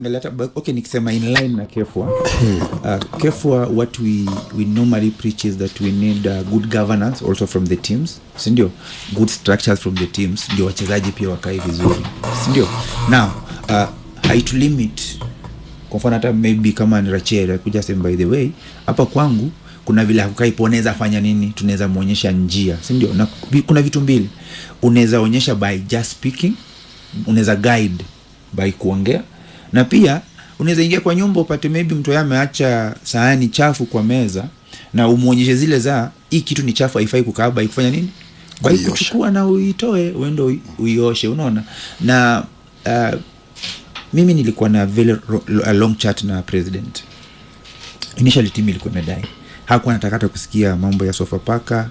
Ngeleta- but okay nikisema in line na kefwa uh, kefwa what we, we normally preach is that we need uh, good governance also from the teams sindio good structures from the teams ndio wachezaji pia wakae vizuri sindio now uh, haitulimit kwa mfano hata maybe kama ni rachel akuja sema by the way hapa kwangu kuna vile hakukaipo unaweza fanya nini tunaweza mwonyesha njia sindio na vi- kuna vitu mbili unaweza onyesha by just speaking unaweza guide by kuongea na pia unaweza ingia kwa nyumba upate maybe mtu yeye ameacha sahani chafu kwa meza na umwonyeshe zile za hii kitu ni chafu haifai kukaa by kufanya nini by Kuiosha. kuchukua na uitoe uende ui- uioshe unaona na uh, mimi nilikuwa na very ro- lo- a long chat na president initially timu ilikuwa imedai hakuwa nataka hata kusikia mambo ya sofapaka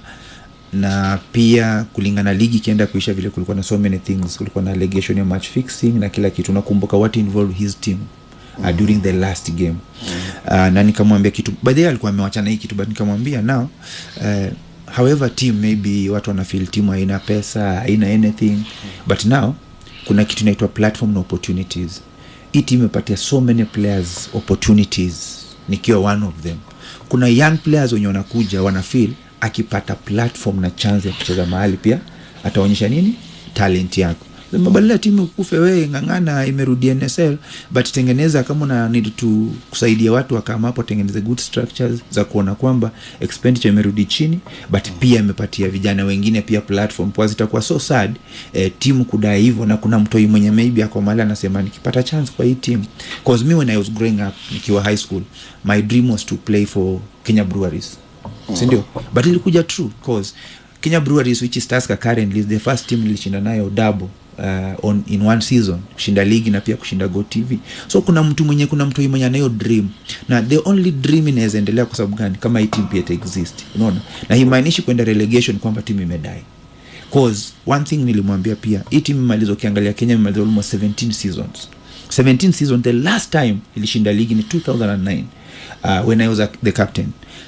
na pia kulingana ligi ikienda kuisha vile kulikuwa na so many things kulikuwa na allegation ya match fixing na kila kitu nakumbuka what involved his team uh, during the last game uh, na nikamwambia kitu by the way alikuwa amewachana hii kitu but nikamwambia now uh, however team maybe watu wanafeel team haina pesa haina anything but now kuna kitu inaitwa platform na opportunities hii team imepatia so many players opportunities nikiwa one of them kuna young players wenye wanakuja wanafeel akipata platform na chance ya kucheza mahali pia ataonyesha nini talent yako mabadala timu kufe wee ng'ang'ana imerudi nsl but tengeneza kama una need to kusaidia watu wakama hapo tengeneze good structures za kuona kwamba expenditure imerudi chini but pia imepatia vijana wengine pia platform kwa zitakuwa so sad eh, timu kudai hivyo na kuna mtoi mwenye maybe ako mahali anasema nikipata chance kwa hii team cause me when i was growing up nikiwa high school my dream was to play for kenya breweries sindio but ilikuja true cause kenya breweries which is Tusker currently is the first team nilishinda nayo double uh, on, in one season kushinda ligi na pia kushinda go tv so kuna mtu mwenye kuna mtu mwenye anayo dream na the only dream inaweza endelea kwa sababu gani kama hii team pia ita exist unaona na himaanishi kwenda relegation kwamba timu imedai cause one thing nilimwambia pia hii timu imaliza ukiangalia kenya imemaliza almost 17 seasons 17 season the last time ilishinda ligi ni 2009 uh, when i was a, the captain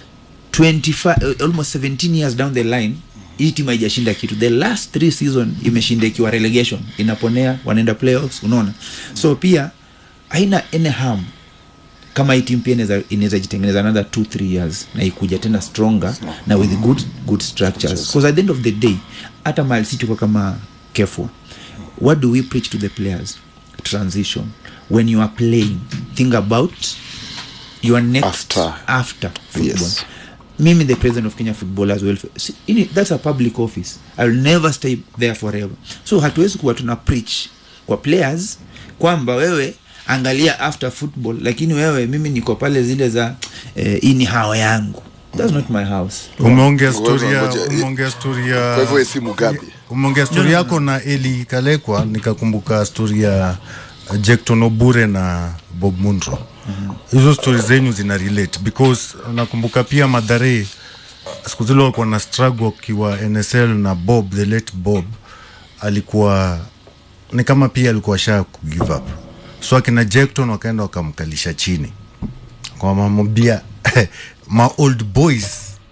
25 uh, almost 17 years down the line hii timu haijashinda kitu the last three season imeshinda ikiwa relegation inaponea wanaenda playoffs unaona so pia haina any harm kama hii timu pia inaweza- inaweza jitengeneza another two three years na ikuja tena stronger na with good, good structures because at the end of the day hata mali si tuko kama kefwa what do we preach to the players transition when you are playing think about your next After. after football Yes. mimi the president of kenya footballers welfare see, ini- that's a public office iwill never stay there forever so hatuwezi kuwa tuna preach kwa players kwamba wewe angalia after football lakini wewe mimi niko pale zile za eh, hii ni hao yangu that's not my house umeongea Ngoja, storia ngoja. umeongea storia Kwa hivyo wewe si Mugabe. umeongea stori yako na eli kalekwa nikakumbuka stori ya jekton obure na bob mundro hizo stori zenyu zina relate because nakumbuka pia madhare siku zile walikuwa na struggle akiwa nsl na bob the late bob alikuwa ni kama pia alikuwa sha kugive up so akina jekton wakaenda wakamkalisha chini kwamamwambia ma old boys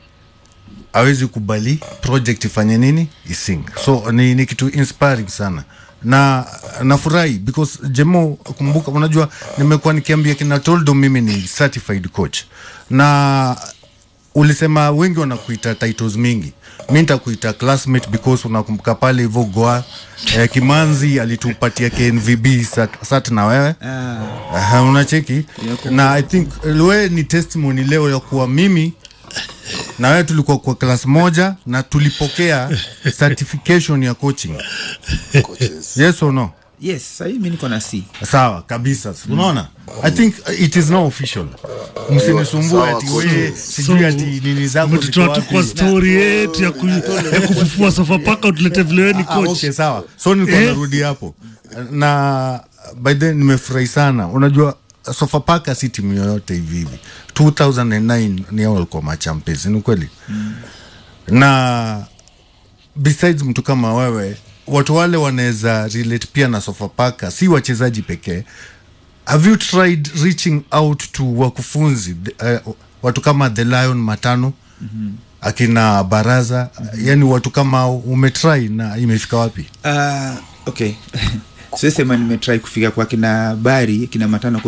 awezi kubali project ifanye nini ising so ni, ni kitu inspiring sana na nafurahi because jemo kumbuka unajua nimekuwa nikiambia kina toldo mimi ni certified coach na ulisema wengi wanakuita titles mingi mi nitakuita classmate because unakumbuka pale hivyo goa eh, kimanzi alitupatia knvb sat, sat na wewe Aha, unacheki na i think eh, we ni testimony leo ya kuwa mimi na wewe tulikuwa kwa class moja na tulipokea certification ya coaching Coaches. yes or no yes sahii mi niko na c sawa kabisa unaona i think uh, it is now official msinisumbue Sawa, ati coaches. we sijui ati nini zako ziko umetutoa tu kwa wapi. stori yetu ya, ku, ya kufufua sofapaka utulete vile wewe ni Ah, coach okay, sawa so nilikuwa Eh? narudi hapo na by then nimefurahi sana unajua sofapaka si timu yoyote hivi hivi 2009 ni hao walikuwa machampions ni kweli mm. na besides mtu kama wewe watu wale wanaweza relate pia na sofapaka si wachezaji pekee have you tried reaching out to wakufunzi uh, watu kama the lion matano mm-hmm. akina baraza mm-hmm. yani watu kama hao umetry na imefika wapi uh, okay siwezi sema nimetrai kufika kwa kina bari kina matano